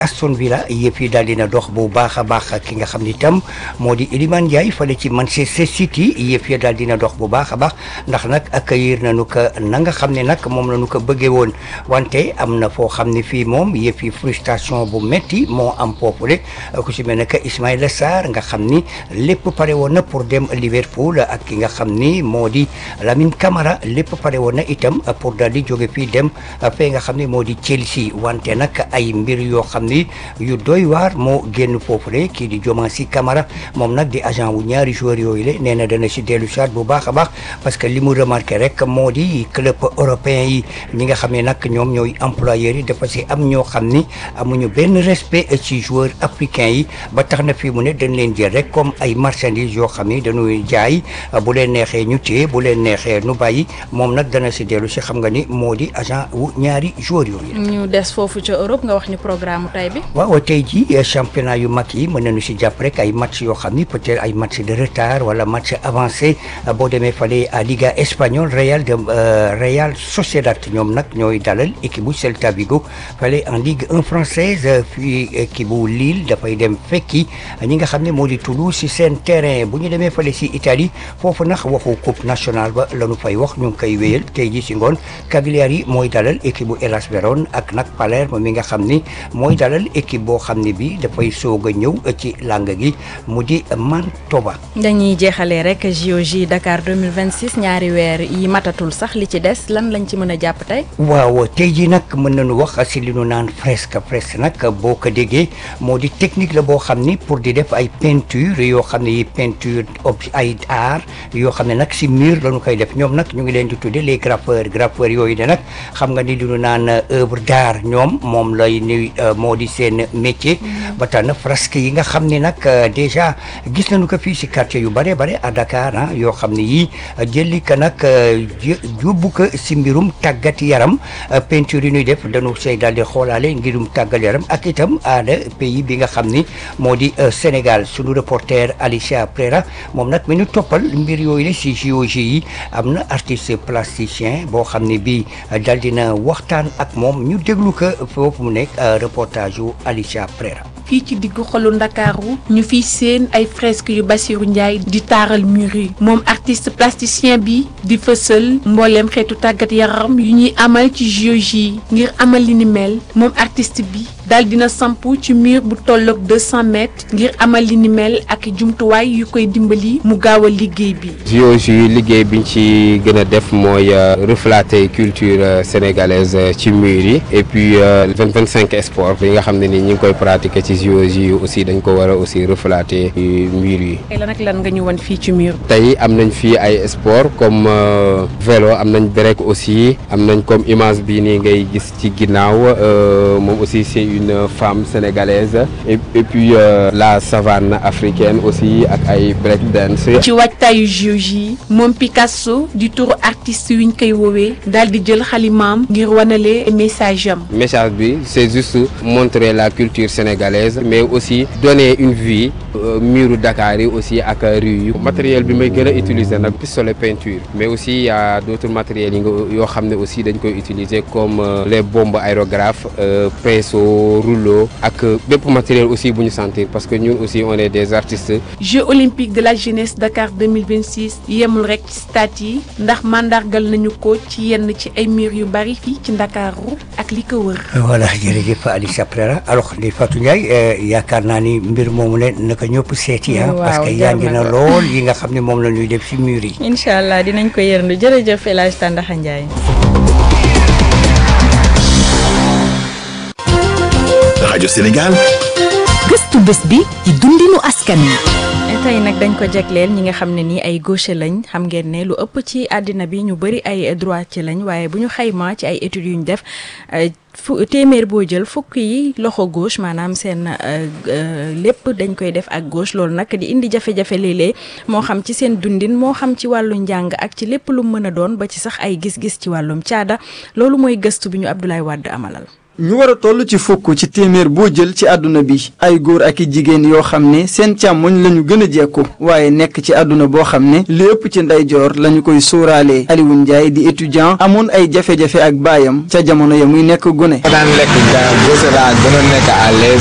Aston Villa yëpp yi daal dina dox bu baax a baax ki nga xam ni itam moo di Iliman Ndiaye fale ci Manchester City yëpp ya daal dina dox bu baax a baax ndax nag accueillir nañu ko na nga xam ne nag moom la ñu ko bëggee woon wante am na foo xam ne fii moom yëpp yi frustration bu metti moo am foofule ku si mel ne que Ismaïla Sarr nga xam ni lépp pare woon na pour dem Liverpool ak ki nga xam ni moo di Lamine Camara lépp pare woon na itam pour daal di jóge fii dem fee nga xam ne moo di Chelsea wante nag ay mbir yoo xam ni yu doy waar moo génn foofule kii di Diomansy Camara moom nag di agent wu ñaari joueurs yooyu la nee na dana si dellu saat bu baax a baax parce que li mu remarqué rek moo di club européen yi ñi nga xam ne nag ñoom ñooy employeurs yi dafa si am ñoo xam ni amuñu benn respect ci joueurs africains yi ba tax na fii mu ne dañ leen jël rek comme ay marchandises yoo xam ni dañuy jaay bu leen neexee ñu téye bu leen neexee nu bàyyi moom nag dana si dellu si xam nga ni moo di agent wu ñaari joueurs yooyu ñu des foofu ca Europe nga wax ñu programme tay bi waaw tey jii championnat yu mag yi mën nañu si jàpp rek ay match yoo xam ni peut-être ay match de retard wala match avancé boo demee fale à Liga espagnole Real de Real Sociedad ñoom nag ñooy dalal équipe bu Celta Vigo fale en Ligue 1 française fii équipe bu Lille dafay dem fekki ñi nga xam ne moo di Toulouse si seen terrain bu ñu demee fale si Italie foofu nag waxu coupe nationale ba la ñu fay wax ñu ngi koy wéyal tey jii si ngoon Cagliari mooy dalal équipe bu Hellas Verona ak nag Palerme mi nga xam ni mooy dalal équipe boo xam ne bi dafay soog a ñëw ci làng gi mu di Mantoba. dañuy jeexalee rek JOJ Dakar 2026 ñaari weer yi matatul sax li ci des lan lañ ci mën a jàpp tey. waaw tey jii nag mën nañu wax si li ñu naan fresque fresque nag boo ko déggee moo di technique la boo xam ni pour di def ay peinture yoo xam ne yi peinture ay art yoo xam ne nag si mur la ñu koy def ñoom nag ñu ngi leen di tuddee les graffeurs graffeurs yooyu de nag xam nga ni li ñu naan œuvre d'art ñoom moom lay ni moo di seen métier ba tax na fresque yi nga xam ne nag déjà gis nañu ko fii si quartier yu bare bare à Dakar ah yoo xam ne yii jëli ka nag yóbbu ko si mbirum tàggat yaram peinture yi ñuy def dañu say daal di xoolaale ngirum tàggat yaram ak itam aada pays bi nga xam ni moo di Sénégal sunu reporter Alicia Prera moom nag mi ñu toppal mbir yooyu la si JOJ yi am na artiste plasticien boo xam ne bii daal dina waxtaan ak moom ñu déglu ko foofu mu nekk reportage yu Alicia Prera fii ci diggu xolu ndakaaru ñu fiy seen ay fresques yu Bassirou Ndiaye di taaral mur yi moom artiste plasticien bi di fësal mbooleem xeetu tàggat yaram yu ñuy amal ci JOJ yi ngir amal li ni mel moom artiste bi daal dina samp ci mur bu tolloog 200 mètres ngir amal li ni mel ak jumtuwaay yu koy dimbali mu gaaw a liggéey bi. JOJ liggéey biñ ci gën a def mooy refléter culture sénégalaise ci mur yi et puis vingt vingt cinq sport yi nga xam ne ni ñi ngi koy pratiquer ci JOJ yi aussi dañ ko war a aussi refléter mur yi. lan ak lan nga ñu won fii ci mur. tey am nañ fii ay sport comme vélo am nañ break aussi am nañ comme image bii nii ngay gis ci ginnaaw moom aussi c'est une femme sénégalaise et, et puis euh, la savane africaine aussi ak ay break dance. ci waajtaayu JOJ yi moom Picasso di turu artiste yu ñu koy woowee daal di jël xalimaam ngir wanale message am. message bi c'est juste montrer la culture sénégalaise mais aussi donner une vie euh, muru Dakar yi aussi ak rue yi. matériel bi may gën a utiliser nag pistolet peinture mais aussi y a d'autres matériels yi nga yoo xam ne aussi dañ koy utiliser comme euh, les bombes aérographes pinceau rouleau ak bépp matériel aussi bu ñu sentir parce que ñun aussi on est des artistes. Jeux olympiques de la jeunesse Dakar 2026 yemul rek ci stade yi ndax mandargal nañu ko ci yenn ci ay mur yu bari fii ci Ndakaaru ak li ko wër. voilà jërëjëf Alicia Prera alors Ndeye Fatou Ndiaye yaakaar naa ni mbir moomu ne naka ñëpp seeti ah. parce que yaa ngi na lool yi nga xam ne moom la ñuy def si mur yi. incha allah dinañ ko yërndu jërëjëf El Hadj Tandaxa Ndiaye. rajo Sénégal. gëstu bés bi ci dundinu askan wi. tey nag dañ ko jagleel ñi nga xam ne nii ay gaucher lañ xam ngeen ne lu ëpp ci àddina bi ñu bëri ay droitier lañ waaye bu ñu xaymaa ci ay études yu ñu def fu téeméer boo jël fukk yi loxo gauche maanaam seen lépp dañ koy def ak gauche loolu nag di indi jafe-jafe léeg-léeg moo xam ci seen dundin moo xam ci wàllu njàng ak ci lépp lu mën a doon ba ci sax ay gis-gis ci wàllum caada loolu mooy gëstu bi ñu Abdoulaye Wade amalal. ñu war a toll ci fukk ci téeméer boo jël ci àdduna bi ay góor ak i jigéen yoo xam ne seen càmmoñ la ñu gën a jekku waaye nekk ci àdduna boo xam ne li ëpp ci ndeyjoor la ñu koy sóoraalee Alioune Ndiaye di étudiant amoon ay jafe-jafe ak baayam ca jamono ya muy nekk gone. daan lekk gosé laa gën a nekk à l'aise